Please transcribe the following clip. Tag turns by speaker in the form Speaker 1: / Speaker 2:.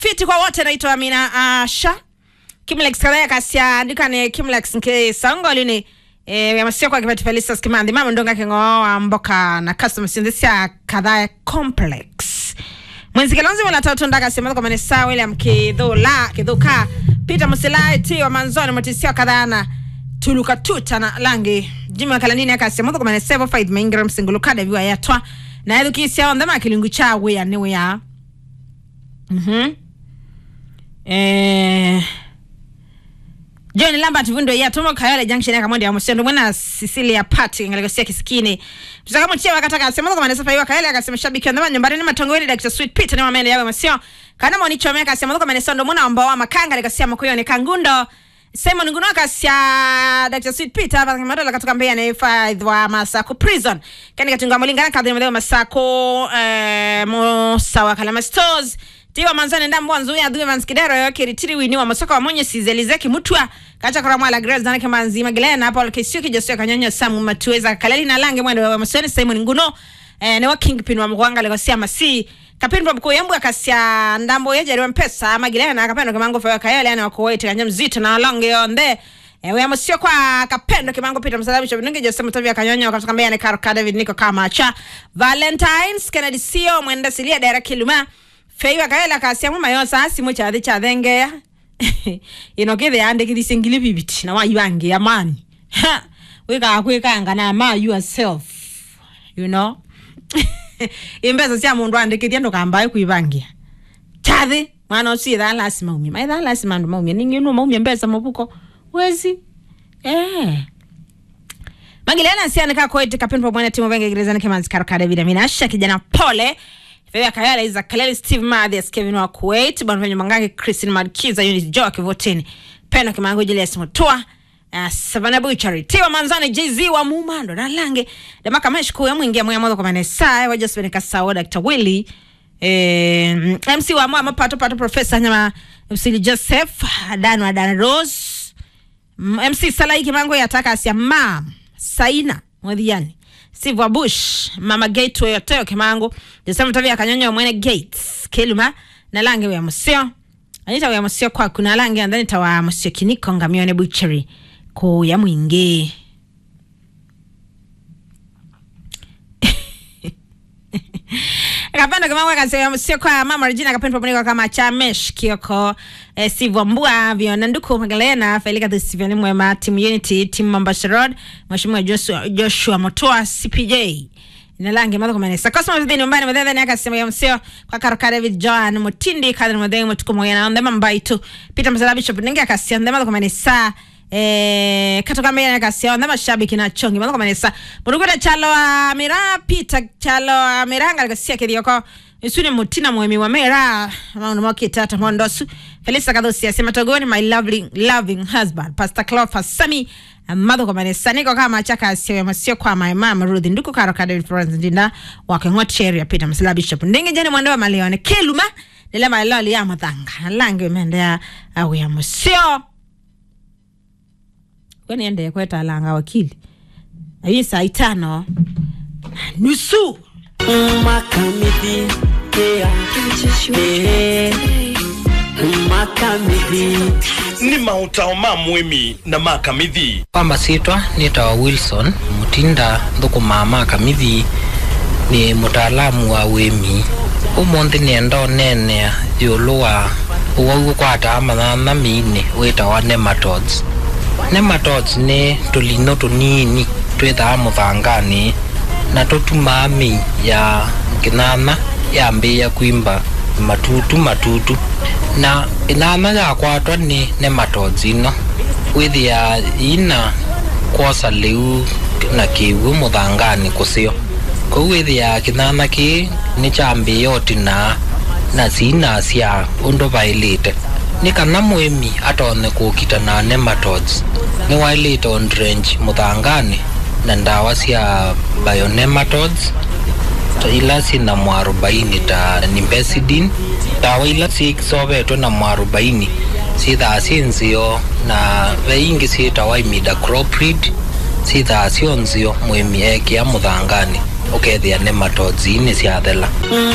Speaker 1: fiti kwa wote naitwa Amina Asha Kimlex kadhaa kasia andika ni Kimlex nke sangoli ni eh yamasio kwa kipati Felicitas Kimandi mama ndonga kingoa mboka na customer synthesia kadhaa complex Mwenzi Kilonzi wala tatu ndaka sema kwa manesa William Kidhula Kidhuka Peter Musilai T wa Manzoni Motisia kadhaa na tuluka tuta na langi jima kalanini akasema kwa manesa Sevo Fight Maingram singulukada viwa yatwa na yadhu kisia ondama kilingu cha wea ni wea Mhm. Eh John Lambert Vundo ya Tomo Kayole Junction ya Kamondi ya Musendo mwana Cecilia Party ngalegosia kisikini. Tutaka mchia wakataka asema kwa manesa fa Kayole akasema shabiki wa ndama nyumbani ni matongo ni Dr. Sweet Pete ni mamende yawe masio. Kana moni chomeka asema kwa manesa ndo mwana ambao makanga legosia mkoyo ni kangundo. Simon Nguno akasia Dr. Sweet Pete hapa kama ndo katoka Mbeya na F5 wa Masako prison. Kani katunga mulingana kadri mleo Masako eh mo sawa kalama stores tiwa manzane ndambo nzu ya duwe vanskidero yo kiritiri wini wa masoko wa monye sizelizeki mutwa kacha kora mwala grace zanake manzi magelena hapo alkesio kijasio kanyonya samu matuweza kalali na lange mwendo wa masoni Simon Nguno eh, ne wa kingpin wa mkwanga legosia masi kapini pa mkuu yambu akasia ndambo yeje riwa mpesa magelena akapendo kimango fa kayale yani wako wete kanya mzito na longe yonde Ewe amusio kwa kapendo kimango pita msalabi cho binungi jose mutavi ya kanyonya wakatoka mbea ni karo David niko kama cha Valentines Kennedy Sio mwenda silia dera kiluma feiwa kaela kasia muma yo sasi mo chathi chathengeya ino kithe yandikithie ngili bibiti na waibangia mani wika kwikanga na ma yourself you know imbesa cia mundu andikithie ndukambae kwibangia chathi mwana ucio ithaa lasima umie maithaa lasima andu maumie ningi nu maumie mbesa mubuko wezi eh magilena sianika koiti kapini pamwene timu venge gerezani kemanzi karokada vitamina asha kijana pole Fedha Kayala Iza Kaleli Steve Mathias Kevin wa Kuwait Bwana Venye Mangangi Christine Markiza Unit Joa Kivotini Peno Kimango Julius Mutua uh, Savana Buchari Tiwa Manzani JZ wa Mumando na Lange Damaka Meshku ya mwingia mwe modo kwa manesa wa Josephine Kasao Dr. Willy eh, MC wa mwa pato pato Professor Nyama MC Joseph Dan wa Dan Rose MC Salai Kimango yataka asia mam Saina Mwadiani Steve Bush, Mama Gateway Oteo Kimangu, Jesema Tavi akanyonyo mwene Gates, Keluma, na lange wa musio. Anita wa musio kwa kuna lange andani tawa musio kiniko ngamione butchery ku ya mwingi. Akapenda kama waka sema musio kwa mama Regina akapenda pamoja kama Chamesh Kioko eh, Steve Mbua Viona Nduku Magdalena Felika the Steven Mwema Team Unity Team Mombasa Road Mheshimiwa Joshua, Joshua Motoa CPJ inalange madho kwa manesa Cosmo Vidi nyumbani madhadha ni akasema ya msio kwa Karoka David John Mutindi kadri madhadha mtuku mwana ndema mbaitu Peter Msala Bishop ninge akasia ndema madho kwa manesa eh katoka mbele akasia ndema shabiki na chongi madho kwa manesa Muruguda chalo amira Peter chalo amiranga akasia kidiyoko isune mutina mwemi wa mera maundu mokitata mondosu Felisa Kadhosi asema togoni my lovely loving husband Pastor Cleophas Sami madho kwa manesa niko kama chaka asio ya masio kwa my mom Ruth nduku karo ka David Florence ndinda wakengwa area Peter Msila Bishop ndinge jani mwendo wa malione keluma nile maloli ya mathanga lange mendea au ya masio kwani ende kweta langa wakili ayi saa itano nusu
Speaker 2: Makamithi, yeah, yeah, makamithi.
Speaker 3: ni mautaoma mwimi na makamithi
Speaker 4: kwamba sitwa nitawa wilson mutinda thukuma makamithi ni mutaalamu wa wimi umunthi nienda unenea yulu wa uwau ukwataa mathana miini witawa nematodes nematodes ni tulino tunini twithaa muthangani na tutumaa mii ya kinana yambia kwimba matutu matutu na inana yakwatwa ni nematodes ino withia ina kwosa liu na kiwu muthangani kusio kou withia kinana ki ni chambia otina na sina sya undu vailite ni kana mwimi atone kukita na nematodes ni wailite on drench muthangani na ndawa sya bionematodes ta ila sina mwarobaini ta nimbesidin ndawa ila sikisovetwe na mwarobaini sithaa si nzio na veingi sitawa imidacloprid sithaa sio nzio mwimi ekia muthangani ukethia nematodes ini syathela